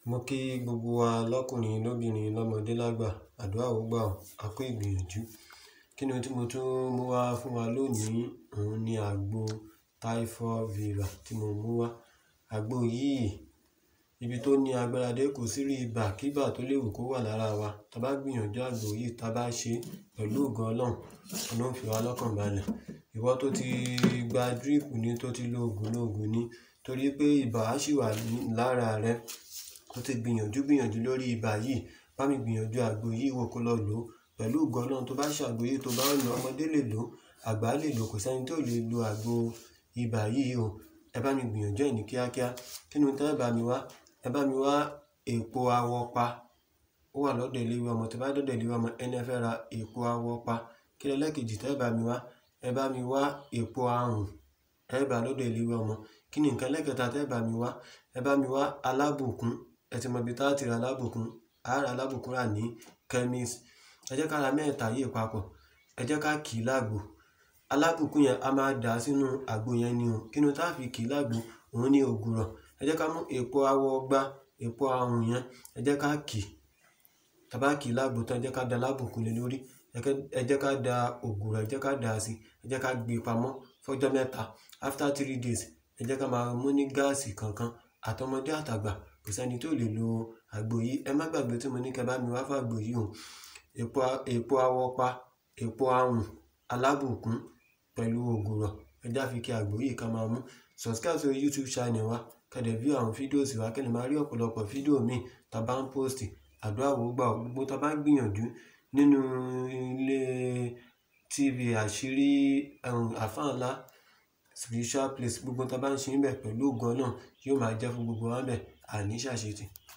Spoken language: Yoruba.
Mo kí gbogbo wa lọ́kùnrin, lóbìnrin, lọ́mọdé lágbà, àdúrà ó gbà ọ́, a kú ìgbìyànjú. Kí ni ohun tí mo tún mú wá fún wa lónìí? Òun ni àgbo typhoid fever tí mo mú wá. Àgbo yìí, ibi tó ní agbára dé kò sí rí ibà kí ibà tó lè wù kó wà lára wa. Tí a bá gbìyànjú àgbo yìí, tí a bá ṣe pẹ̀lú ògo Ọlọ́run, Ọlọ́run fi wá lọ́kàn balẹ̀. Ìwọ tó ti gba drip ni, tó ti lo òògùn lóògùn ni, torí pé ibà á sì wà lára rẹ. Ó ti gbìyànjú gbìyànjú lórí ibà yìí. Bá mi gbìyànjú àgbo yìí wò kó lọ lò ó. Pẹ̀lú ògo Ọlọ́run tó bá ṣe àgbo yìí tó bá ń lo, ọmọdé lè lò ó, àgbà lè lò ó, kò sí ẹni tí ò lè lo àgbo ibà yìí o. Ẹ bá mi gbìyànjú ẹ̀ ní kíákíá. Kí ni ohun tí ẹ bá mi wá? Ẹ bá mi wá èpo awọpa. Ó wà lọ́dọ̀ eléwé ọmọ. Tí ẹ bá dọ́dọ̀ eléwé ọmọ, ẹni ẹ fẹ́ ra èpo awọpa. Kí ni ẹlẹ́kejì tí ẹ bá mi wá? Ẹ bá mi wá èpo ahùn. Ẹ bá lọ́dọ̀ eléwé ọmọ. Kí ni ǹkan ẹlẹ́kẹta tí ẹ bá mi wá? Ẹ bá mi wá alábùkún. Ẹ ti mọ ibi tí a ti ra alábùkún. A ra alábùkún rà ní chemist. Ẹ jẹ́ ká ra mẹ́tẹ̀ẹ̀ta yìí papọ̀. Ẹ jẹ́ ká kì í lágbo. Alábùkún yẹn a máa dà sínú àgbo yẹn ni o. Kí ni ohun tí a fi kì í lágbo? Òun ni ògùrọ̀. Ẹ jẹ́ ká mú èpo awọgbá, èpo ahùn yẹn, ẹ jẹ́ ká kì í. Tí a bá kì í lágbo tán, ẹ jẹ́ ká da alábùkún lé lórí. Ẹ jẹ́ ká da ògùrọ̀, ẹ jẹ́ ká dà á sí. Ẹ jẹ́ ká gbé pamọ́ fún ọjọ́ mẹ́ta. After three days, ẹ jẹ́ ká máa mú ní gáàsì kankan. Àtọmọdé àtàgbà, kò sí ẹni tí ò lè lo àgbo yìí. Ẹ má gbàgbé tí mo ní kí ẹ bá mi wá fún àgbo yìí o. Èpo, èpo awọpa, èpo ahùn, alábùkún pẹ̀lú ògùrọ̀. Ẹ já fi kí àgbo yìí ká máa mú. Subscribe sórí YouTube channel wa. Kẹ́ dẹ̀ view àwọn fídíòsì wa kí ẹ lè máa rí ọ̀pọ̀lọpọ̀ fídíò mi tí a bá ń post. Àdúrà ó gbà ọ́. Gbogbo tí a bá ń gbìyànjú nínú ilé TV àṣírí, àlfá ńlá, spiritual place, gbogbo tí a bá ń ṣe níbẹ̀ pẹ̀lú ògo Ọlọ́run, yóò máa jẹ́ fún gbogbo wa níbẹ̀. Àní ṣàṣetì.